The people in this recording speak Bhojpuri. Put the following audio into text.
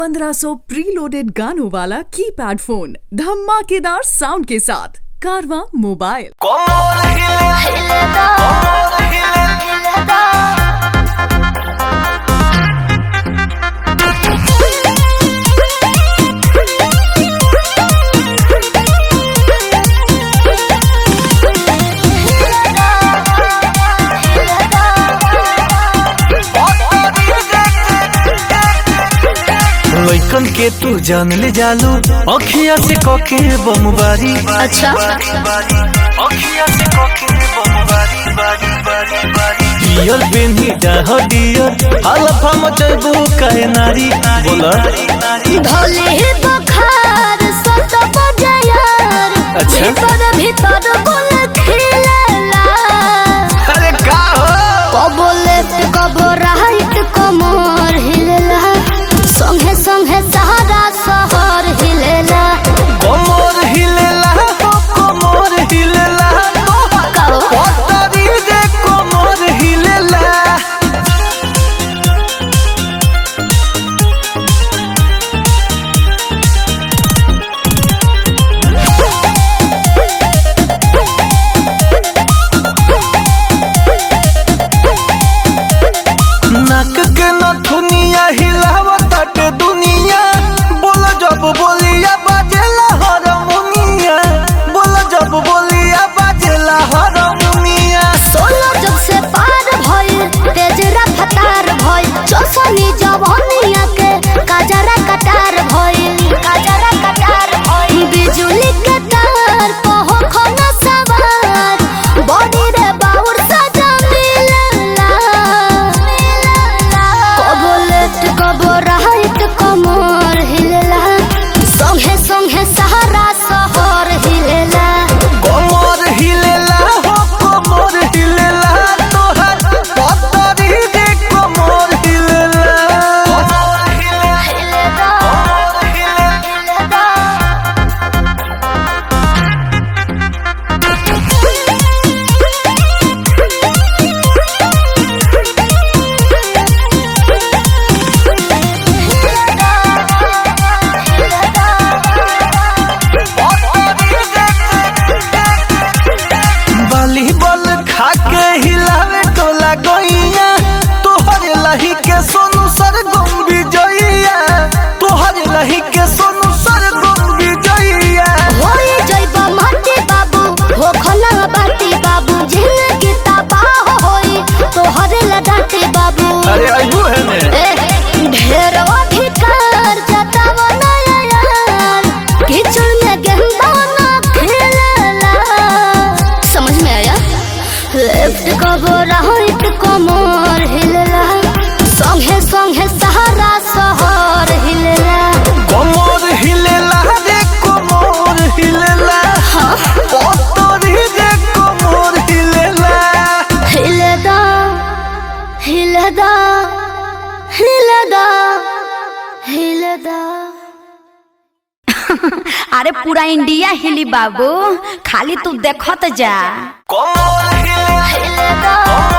1500 प्रीलोडेड गानों वाला कीपैड फोन धमाकेदार साउंड के साथ कारवा मोबाइल Como हिले como हिले लइकन के तू जान ले जालू अखिया से कके बमबारी अच्छा। अखिया से कके बमबारी बारी बारी बारी डियर बेनी डाह डियर हलफा मचबू काहे नारी बोला भले बखार सत बजायर अच्छा। भीतर भीतर बोल खेलला अरे का हो कबो लेफ्ट कबो राइट कमर हिलला संगे संगे सहारा शहर हिलला कोमर हिलेला हो कोमर हिलेला कहो पतरी रे कोमर हिलेला नाक के नथुनिया हिलावत दुनिया बोल जब बोलिया बाजेला हारमोनिया बोल जब बोलिया बाजेला हारमोनिया सोलो जग से पार भइल तेज रफ्तार भइल चौसनी जवानिया के काजरा कटार भइल काजरा कटार भइल बिजुली के तार कहो खना सवार बॉडी रे बाउर सजा मिलला कबो लेफ्ट कबो राइट कमर हिलला संगे संगे सहारा शहर हिलला कोमर हिलेला हो कोमर हिलेला तोहर पतरी रे कोमर हिलेला कोमर हिलेला कोमर हिलेला वॉलीबॉल खाके हिलावे टोला गइया तोहर लही के सोनू सर गुम विजइया तोहर लही के सोनू सर गुम विजइया होई जइबा माटी बाबू हो खना बाटी बाबू जिंदगी तबाह होई तोहरे लडाटी बाबू अरे अइबू है ने ए ढेर अधिकार जताव नया यार किचड़ में गेंदा ना खेलला समझ में आया लेफ्ट कबो राइट कमर हिलला संगे संगे सहारा शहर हिलला कोमर हिलेला रे कोमर हिलेला पतरी रे कोमर हिलेला हिलदा हिलदा हिलदा हिलदा अरे पूरा इंडिया हिली बाबू खाली तू देखत जा कोमर हिलेला हिलदा